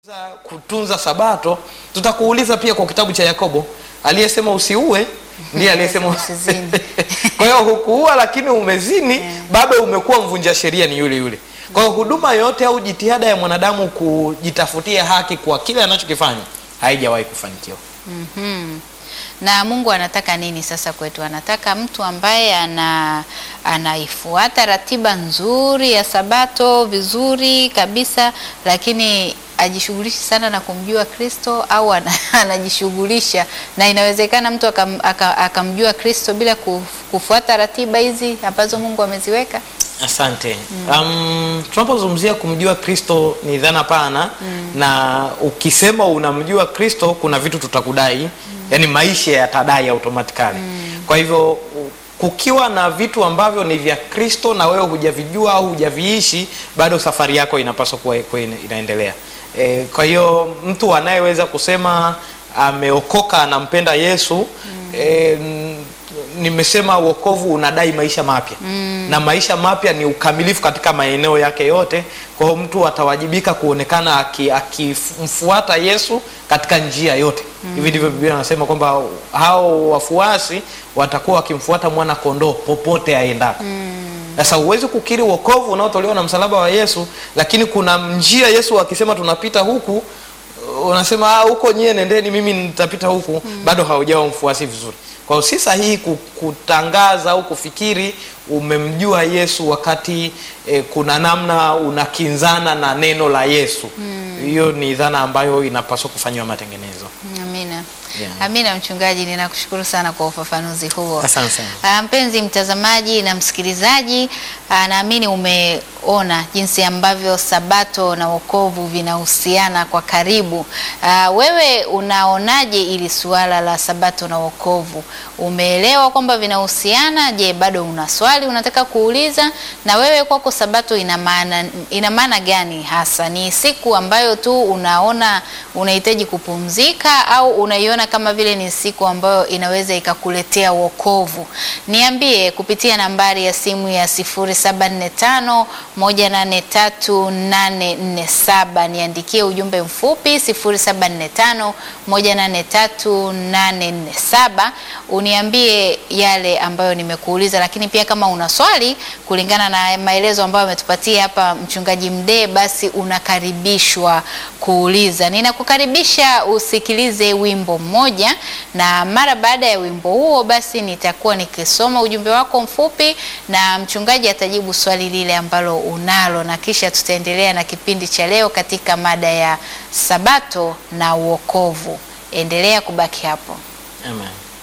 kutunza sabato tutakuuliza pia kwa kitabu cha yakobo aliyesema usiue ndiye aliyesema Usizini. kwa hiyo hukuua lakini umezini bado umekuwa mvunja sheria ni yule yule kwa hiyo huduma yote au jitihada ya mwanadamu kujitafutia haki kwa kile anachokifanya haijawahi kufanikiwa Mhm. Na Mungu anataka nini sasa kwetu? Anataka mtu ambaye ana anaifuata ratiba nzuri ya Sabato vizuri kabisa, lakini ajishughulishi sana na kumjua Kristo au ana, anajishughulisha na inawezekana mtu akam, aka- akamjua Kristo bila kuf- kufuata ratiba hizi ambazo Mungu ameziweka. asante um, tunapozungumzia kumjua kristo ni dhana pana na ukisema unamjua kristo kuna vitu tutakudai yani maisha yatadai automatikali kwa hivyo u- kukiwa na vitu ambavyo ni vya kristo na wewe hujavijua au hujaviishi bado safari yako inapaswa kuwa kuwa ina- inaendelea e, kwa hiyo mtu anayeweza kusema ameokoka anampenda yesu e, n- nimesema uokovu unadai maisha mapya mm. na maisha mapya ni ukamilifu katika maeneo yake yote kwa hiyo mtu atawajibika kuonekana aki- akimfuata yesu katika njia yote mm. hivi ndivyo biblia anasema kwamba hao wafuasi watakuwa wakimfuata mwana kondoo popote aendako sasa huwezi kukiri uokovu unaotolewa na msalaba wa yesu lakini kuna njia yesu akisema tunapita huku unasema "Ah, huko nyie nendeni mimi nitapita huku mm. bado haujawa mfuasi vizuri kwa hiyo si sahihi ku- kutangaza au kufikiri umemjua yesu wakati eh, kuna namna unakinzana na neno la yesu hiyo ni dhana ambayo inapaswa kufanyiwa matengenezo Amina. Yeah. Amina mchungaji, ninakushukuru sana kwa ufafanuzi huo. Asante sana. Ah, Mpenzi mtazamaji na msikilizaji, ah, naamini umeona jinsi ambavyo Sabato na wokovu vinahusiana kwa karibu. Ah, Wewe unaonaje ili suala la Sabato na wokovu? Umeelewa kwamba vinahusiana? Je, bado una swali unataka kuuliza? Na wewe kwako Sabato ina maana ina maana gani hasa? Ni siku ambayo tu unaona unahitaji kupumzika au unaiona kama vile ni siku ambayo inaweza ikakuletea wokovu? Niambie kupitia nambari ya simu ya 0745 183847. Niandikie ujumbe mfupi 0745 183847 uniambie yale ambayo nimekuuliza, lakini pia kama una swali kulingana na maelezo ambayo ametupatia hapa mchungaji Mdee, basi unakaribishwa kuuliza. Ninakukaribisha usikilize wimbo mmoja, na mara baada ya wimbo huo, basi nitakuwa nikisoma ujumbe wako mfupi na mchungaji atajibu swali lile ambalo unalo, na kisha tutaendelea na kipindi cha leo katika mada ya Sabato na uokovu. Endelea kubaki hapo. Amen.